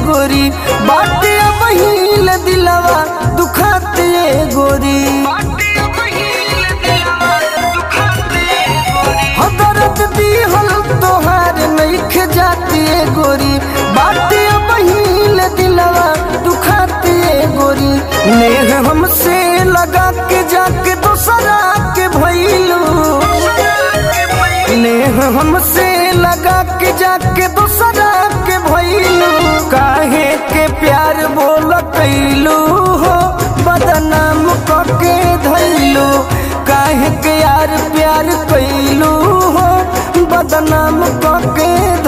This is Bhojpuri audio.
गोरी बाटे बहिल दिलवा दुखाते गोरी हो दर्द दिहल तोहार नइख जाती गोरी बाटे बहिल दिलवा दुखाते गोरी नेह हमसे लगा के जाके दोसरा के भइलू नेह हमसे लगा के जाके दूसरा के भइलू काहे के प्यार बोल कैलू हो बदनाम कके धैलू काहे के यार प्यार कैलू हो बदनाम कके